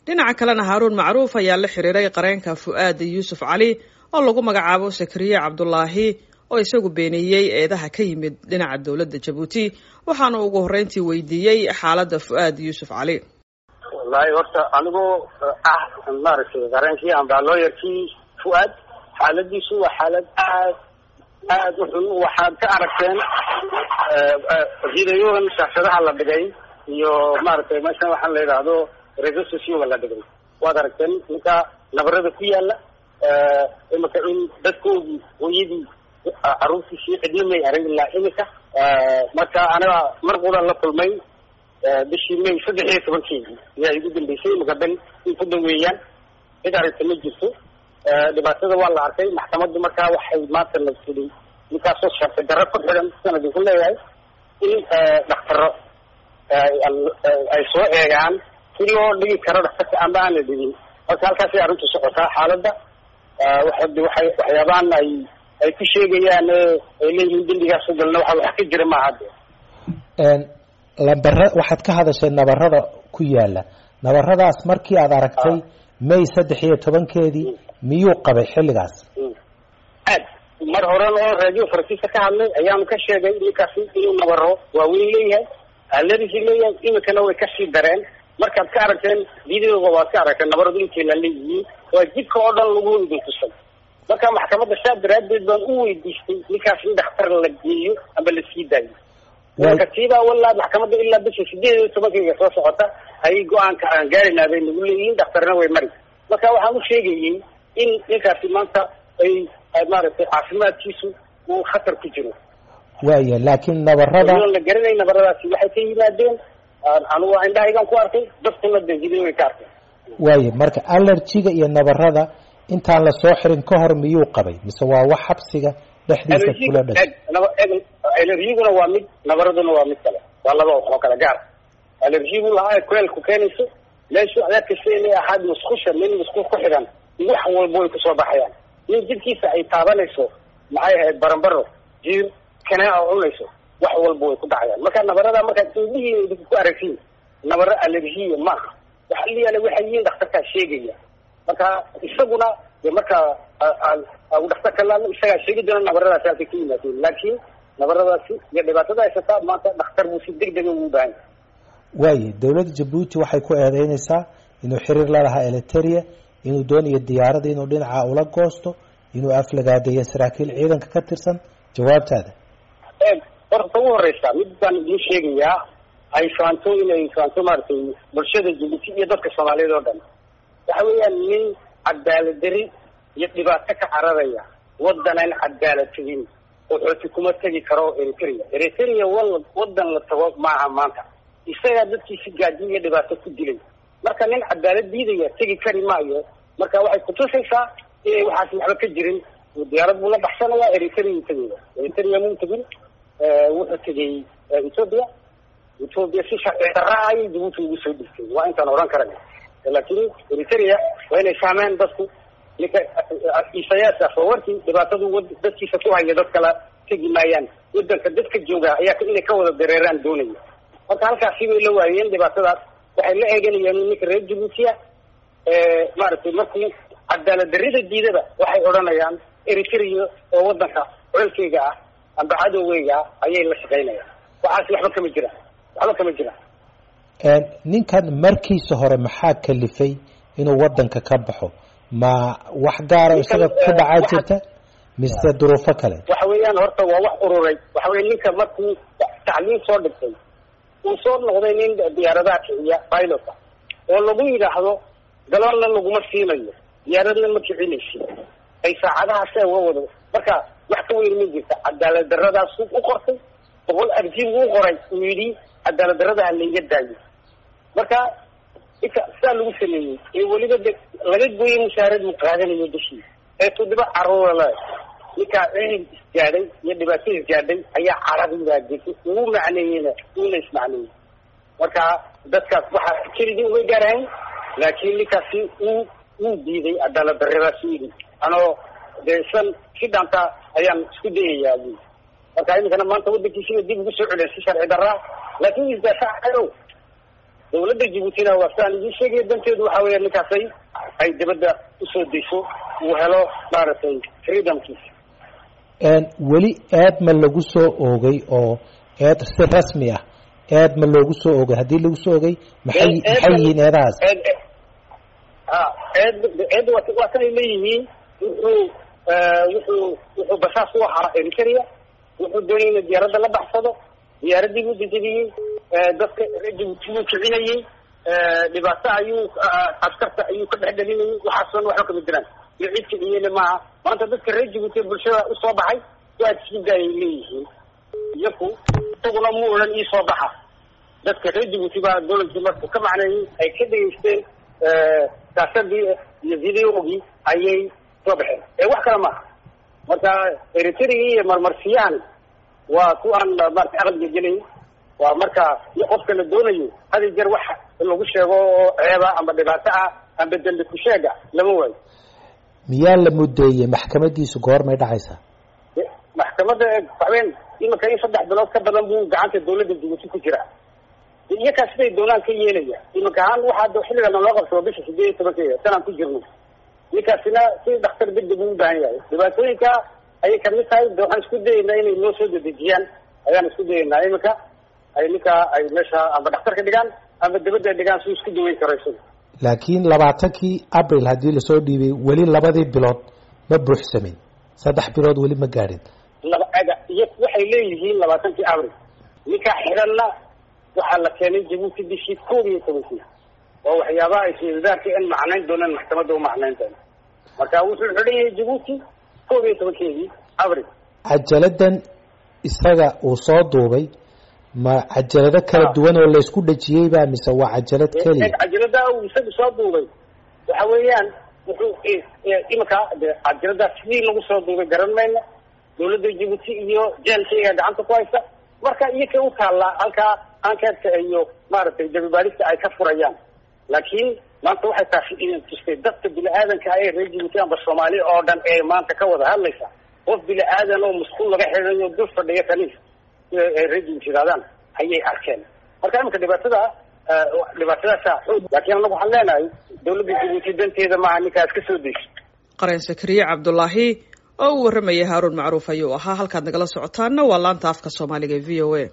dhinaca kalena haaruun macruuf ayaa la xiriiray qareenka fu'aad yuusuf cali oo lagu magacaabo sakariye cabdulaahi oo isagu beeniyey eedaha ka yimid dhinaca dowladda jabuuti waxaana ugu horreyntii weydiiyey xaaladda fu'aad yuusuf cali wallaahi horta anigoo ah maaragtay qareenkii amba looyarkii fu'aad xaaladiisu waa xaalad aad aada u xun waxaad ka aragteen videoyadan shaashadaha la dhigay iyo maaragtay meeshan waxaan la yidhaahdo resociga la dhigay waad aragteen ninka nabarada ku yaala imika in dadkoodii hooyadii caruurtiisii cidna may arag ilaa imika marka aniga mar qudan la kulmay bishii may saddex iyo tobankeedii ayaa igu dambeysay imika dan in ku dhaweeyaan cid aragta ma jirto dhibaatada waa la arkay maxkamaddu markaa waxay maanta la tiri ninkaasoo sharci darro ku xidhan sanad ku leeyahay in dhaktaro ay soo eegaan si loo dhigi karo dhaktarka amba aan la dhigin marka halkaasay arrintu socotaa xaaladda waxay waxyaabahan ay ay ku sheegayaan ay leeyihiin dembigaas u galna waxa wax ka jira maaha de lambare waxaad ka hadashay nabarada ku yaala nabaradaas markii aad aragtay may saddex iyo tobankeedii miyuu qabay xilligaas aad mar horena oo radio faransiiska ka hadlay ayaanu ka sheegay ninkaasi inuu nabaro waaweyn leeyahay aladiisi leeyahay imikana way kasii dareen markaad ka aragteen videoga waad ka aragteen nabaradu intay la leeyihiin waa jidka oo dhan lagu idin tusay marka maxkamadda saa daraadeed baan u weydiistay ninkaas in dhakhtar la geeyo amba la sii daayo katiibaa walaa maxkamadda ilaa bisha sideed iyo tobankayga soo socota ayay go-aanka aan gaarina bay nagu leeyihiin dhakhtarna way mari marka waxaan u sheegayay in ninkaasi maanta ay maaragtay caafimaadkiisu uu khatar ku jiro waaya laakiin nabarada la garanay nabaradaasi waxay ka yimaadeen anugu indhahaygan ku arkay dadkuna de video way ka arkay waaya marka allergiga iyo nabarada intaan lasoo xirin ka hor miyuu qabay mise waa wax xabsiga dhexdiisa kula dhashay allergiguna waa mid nabaraduna waa mid kale waa laba wax oo kale gaar allergigu lahaa kuleelku keenayso meeshu adaad kasta inay ahaad musqusha nin musqul ku xidhan wax walba way kusoo baxayaan nin jidkiisa ay taabanayso maxay ahayd barambaro jiir kanaa oo cunayso wax walba way ku dhacayaan marka nabarada markaad indhihii idinku ku aragtiin nabaro allergiya maaha waxa la yaala waxay yihiin dhakhtarkaa sheegaya marka isaguna de marka dhakhtarka laadno isagaa sheegi doona nabaradaasi halkay ka yimaadeen laakiin nabaradaasi iyo dhibaatada haysataa maanta dhakhtar buu si deg dega ugu baahan waaye dowladda jabuuti waxay ku eedeynaysaa inuu xiriir la lahaa eliteria inuu doonayo diyaaradda inuu dhinaca ula goosto inuu aflagaadeeyo saraakiil ciidanka ka tirsan jawaabtaada horta ugu horeysa mid baan idiin sheegayaa ay faanto inay faanto maaragtay bulshada jabuuti iyo dadka soomaaliyeed oo dhan waxa weeyaan nin cadaaladari iyo dhibaato ka cararaya waddan aan cadaalad tegin oo xooti kuma tegi karo eritrea eritrea wal waddan la tago maaha maanta isagaa dadkiisi gaaji iyo dhibaato ku dilay marka nin cadaalad diidaya tegi kari maayo marka waxay kutusaysaa inay waxaas waxba ka jirin diyaarad buu la baxsanayaa eritrea tegaya eritrea muu tegin wuxuu tegay ethoopia ethoopia si sharci darra ayay jabuuti ugu soo dhigtay waa intaan odhan karana laakiin eritrea waa inay fahmeen dadku ninka isayaas afawarkii dhibaatadu dadkiisa ku haya dad kala tegi maayaan wadanka dadka jooga ayaa inay ka wada dareeraan doonaya marka halkaasi bay la waayeen dhibaatadaas waxay la eeganayaan ninka reer jabuutiya maaragtay markuu cadaalad darrida diidaba waxay odhanayaan eritrea oo wadanka colkeyga ah amba cadowgeyga ah ayay la shaqaynayaan waxaasi waxba kama jiraan waxba kama jiraan ninkan markiisa hore maxaa kalifay inuu wadanka ka baxo ma wax gaara isaga ku dhacaa jirta mise duruufo kale waxa weeyaan horta waa wax ururay waxa weya ninka markuu tacliim soo dhigtay uu soo noqday nin diyaaradaha kiciya pilota oo lagu yidhaahdo galoonna laguma siinayo diyaaradna ma kicinaysi ay saacadahaas uga wado marka wax ka weyn ma jirta cadaalad daradaasuu u qortay boqol arjiib u qoray uu yidhi cadaalad darada ha layga daayo marka inka sidaa lagu sameeyey ee weliba de laga gooyay mushaarad uu qaadanayo bishii ee tudiba caruura le ninkaa cihib isgaadhay iyo dhibaato isgaadhay ayaa carabibaa degay ugu macneeyeyna uuna ismacneeyey marka dadkaas waxaa keligii umay gaarahayn laakiin ninkaasi uu wuu diiday cadaalad daradaas u yidhi anoo dee islan si dhaanta ayaan isku dayayaa bu marka iminkana maanta wadankiisiba dib ugu soo celiyay si sharci daraa laakin isdaafacayo dawladda jabuutina waa sidaan idiin sheegaya danteedu waxa weya ninkaasay ay dibadda usoo dayso uu helo maaragtay freedomkiisa weli eed ma lagu soo oogay oo eed si rasmi ah eed ma loogu soo oogay haddii lagu soo ogay maxay maxay yihiin eedahaas a eed eed waa waa kanay leeyihiin wuxuu wuxuu wuxuu basaas u ahaa eritrea wuxuu doonayay ina diyaaradda la baxsado diyaaraddii buu dejebiyey dadka reer jabuuti buu kicinayey dhibaato ayuu askarta ayuu ka dhexdhelinayay waxaasoo waxba kama jiraan iyo cid kiciyeyna maaha maanta dadka reer jabuuti bulshada usoo baxay waa sidaayay leeyihiin iyaku isaguna mu odhan iisoo baxa dadka reer jabuuti baa dowladkii markuu ka macneeyey ay ka dhegeysteen saasadii iyo videogii ayay soo baxeen ee wax kale maaha marka eritrea iyo marmarsiyahan waa kuwaan marata aqalga gelay waa marka iyo qofka la doonayo hadi jeer wax lagu sheego oo ceeba amba dhibaato ah amba dembi ku sheega lama waayo miyaa la mudeeyey maxkamadiisu goormay dhacaysaa maxkamadda waxween imanka in saddex bilood ka badan buu gacanta dawladda jabuuti ku jiraa iyakaa siday doonaan ka yeelaya imanka ahaan waxaa xilligan loo qabsado bisha sideed iyo tobankeeda sanaan ku jirno ninkaasina si dhakhtar degdeg uu ubaahan yahay dhibaatooyinka ayay kamid tahay de waxaan isku dayeynaa inay noo soo dedejiyaan ayaan isku dayeynaa iminka ay ninkaa ay meesha amba dhakhtarka dhigaan amba dabadda dhigaan si isku daweyn karo isaga laakiin labaatankii abril haddii lasoo dhiibay weli labadii bilood ma buuxsamin saddex bilood weli ma gaadhin laba aga iyo waxay leeyihiin labaatankii abril ninkaa xidhanna waxaa la keenay jabuuti bishii koob iyo tobankii oo waxyaabaha ay sawadaarka in macnayn doonaan maxkamadda u macnayn doona marka wuxuu xidhan yahay jabuuti koob iyo tobankeedii abril cajaladan isaga uu soo duubay ma cajalado kala duwan oo laysku dhajiyey ba mise waa cajalad keliya cajalada uu isaga soo duubay waxa weeyaan wuxuu iminka de cajaladaas sidii lagu soo duubay garan mayna dawladda jabuuti iyo jeelkayga gacanta ku haysa marka iyaka u taallaa halkaa ankeedka iyo maaragtay dabibaadista ay ka furayaan laakiin maanta waxay taasi tustay dadka bini-aadanka ee reer jabuuti amba soomaali oo dhan ee maanta ka wada hadlaysa qof bini-aadan oo maskuul laga xidhayo dul fadhiya kaniis ay reer jabuuti yidhahdaan ayay arkeen marka iminka dhibaatada dhibaatadaasa xoog laakiin anagu waxaan leenahay dawladda jabuuti danteeda maaha ninkaas ka soo dayso qareen sakariye cabdulaahi oo uu warramayay haaruun macruuf ayuu ahaa halkaad nagala socotaanna waa laanta afka soomaaliga e v o a